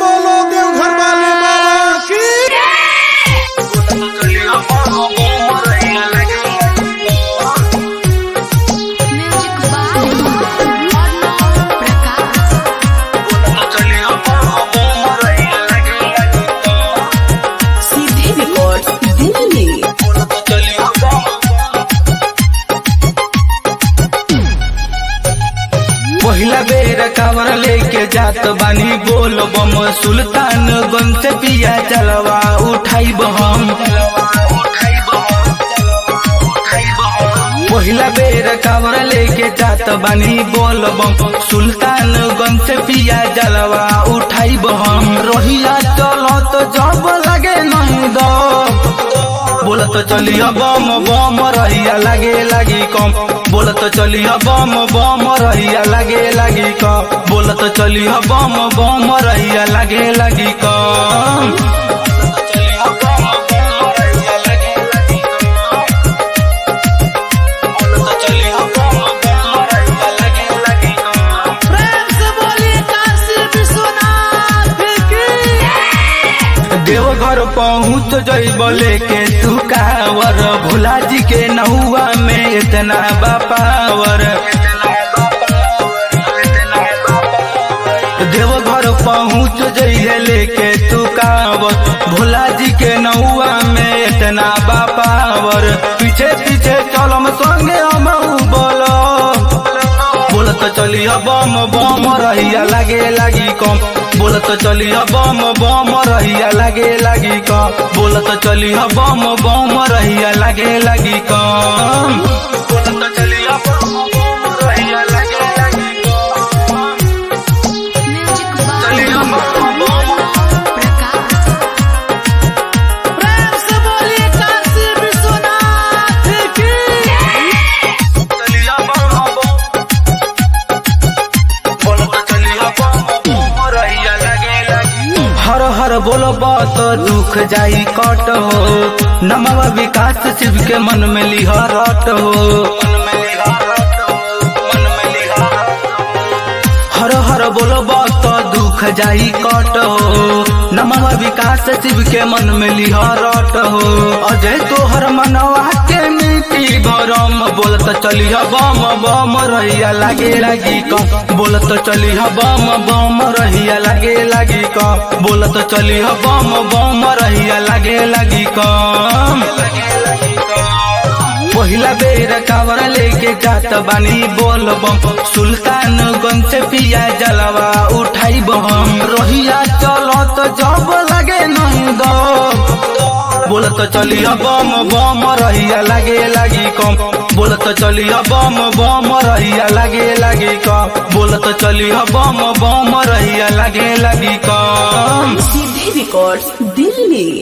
बोलो देवघर वाले बाबा की म्यूजिक बाय अर्णव प्रकाश सीधे रिकॉर्ड दिल्ली पहिला बेर कावर लेके जात बानी बोल बम सुल्तान गंज से पिया चलवा उठाई हम पहिला बेर कावर लेके जात बानी बोल बम सुल्तान गंज से पिया जलवा उठाई हम रोहिया चलो तो जब लगे नहीं दो बोलत चलिया बम बम रहिया लागे लागी कम बोलत चलिया बम बम रहिया लागे लागी कम बोलत चलिया बम बम रहिया लागे लागी कम प्रेम से बोलिए काशी विश्वनाथ की देवघर पहुँच जइब लेके तू कावर भोला जी के नहुआ में इतना बापावर देवघर पहुँच जइहे लेके तू कावर भोला जी के नहुआ में इतना बापावर पीछे पीछे चलम संगे हम बोलो बोलत चलिया बम बम रहिया लागे लागी कम बोलत चलिया बम बम रहिया लागे लागी कम बोलत चलिया बम बम रहिया लागे लागी कम बोलत चलिया बम बम रहिया लागे लागी कम म्यूजिक बाय चलिया बम बम अर्णव प्रकाश प्रेम से बोलिए काशी विश्वनाथ की चलिया बम बम बोलत चलिया बम बम रहिया लागे लागी हर हर बोलो बात दुख जाई कट हो नमवा विकास शिव के मन में लिहरट हो हर हर बोलो बात दुख जाई कट हो नमवा विकास शिव के मन में लिहरट हो अजय तोहर मनवा के नीति भरम बोलत चलिह बम बम रहिया लागे लागी कम बोलत चलिह बम बम रहिया लागे लागी कम बोलत चलिह बम बम रहिया लागे लागी कम पहिला बेर कावर लेके जात बानी बोल बम सुल्तान गंज से पिया जलवा उठाई हम रोहिया चलो तो जब लगे नहीं दो बोलत चलिया बम बम रहिया लागे लागी कम बोलत चलिया बम बम रहिया लागे लागी कम बोलत चलिया बम बम रहिया लागे लागी कम सीधे रिकॉर्ड दिल्ली